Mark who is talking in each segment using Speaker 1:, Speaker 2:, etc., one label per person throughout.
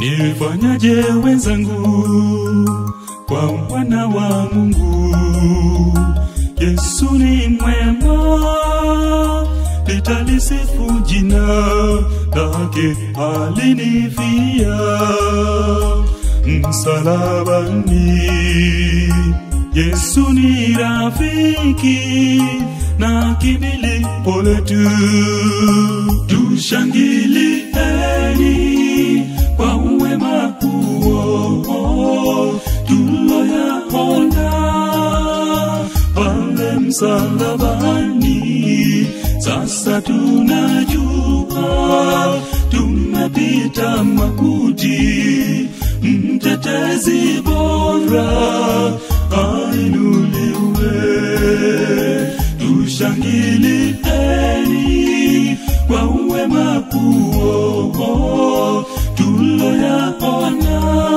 Speaker 1: Nifanyaje wenzangu kwa mwana wa Mungu? Yesu ni mwema, nitalisifu jina lake, alinifia msalabani. Yesu ni rafiki na kimbilio letu, tushangilieni kwa wema huo tuloyaona pale msalabani. Sasa tunajua tumepita mauti, mtetezi bora ainuliwe. Tushangilieni kwa wema huo tuloyaona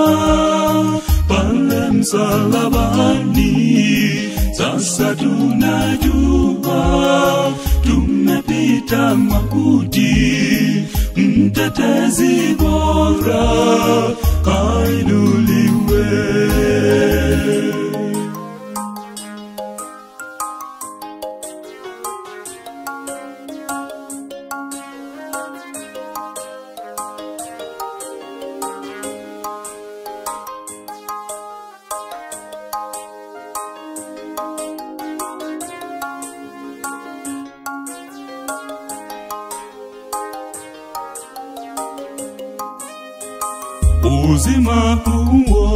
Speaker 1: pale msalabani. Sasa tunajua tumepita mauti, mtetezi bora ainuliwe. uzima huo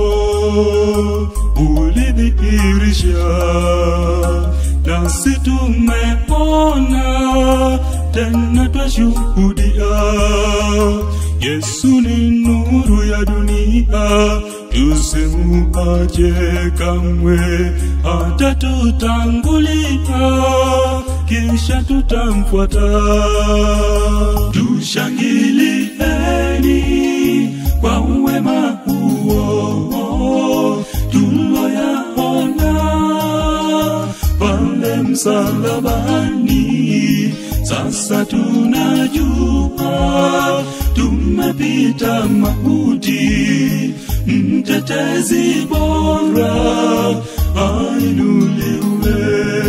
Speaker 1: ulidhihirisha, nasi tumeona tena twashuhudia. Yesu ni nuru ya dunia, tusimuache kamwe, hata tutangulia, kisha tutamfuata. Tushangilieni kwa wema huo tuloyaona pale msalabani. Sasa tunajua tumepita mauti, mtetezi bora ainuliwe.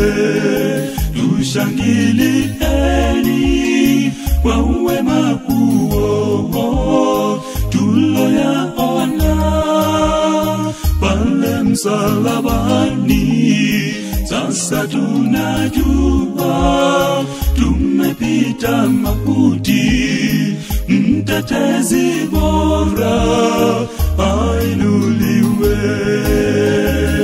Speaker 1: Tushangilieni kwa wema huo tuloyaona pale msalabani. Sasa tunajua tumepita mauti, mtetezi bora ainuliwe.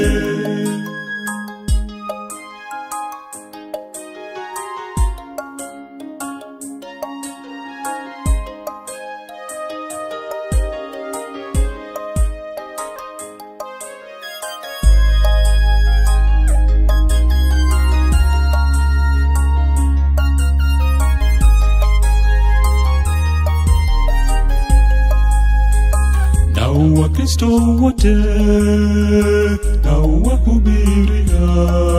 Speaker 1: na Wakristo wote na wahubiria,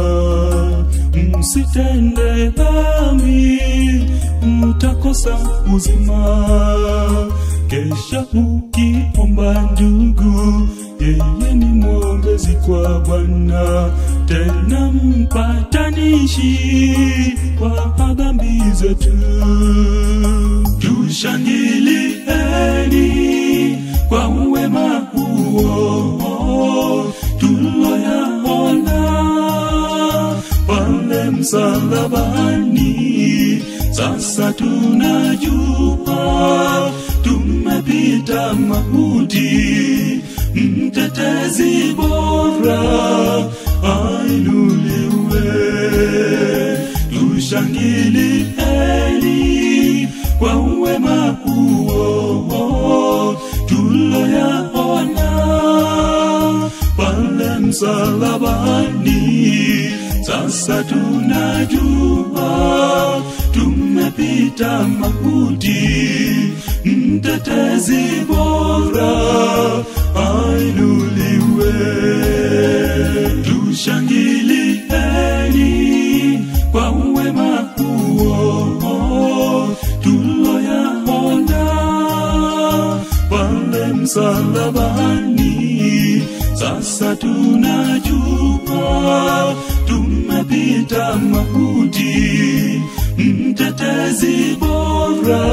Speaker 1: msitende dhambi, mtakosa uzima. Kesha ukiomba ndugu, yeye ni mwombezi kwa Bwana, tena mpatanishi kwa dhambi zetu. Tushangilieni kwa wema huo tuloyaona pale msalabani. Sasa tunajua tumepita mauti, mtetezi bora ainuliwe. Tushangilieni kwa wema huo tuloyaona pale msalabani. Sasa tunajua tumepita mauti, mtetezi bora ainuliwe. Tushangilieni kwa wema huo tuloyaona pale msalabani. sasa tunajua tumepita mauti mtetezi bora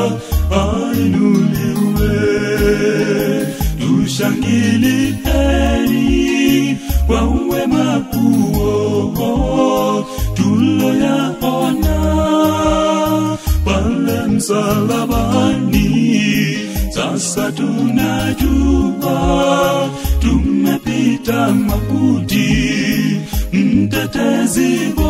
Speaker 1: ainuliwe tushangilieni kwa wema huo tuloyaona pale msalabani sasa tunajua tumepita mauti mtetezi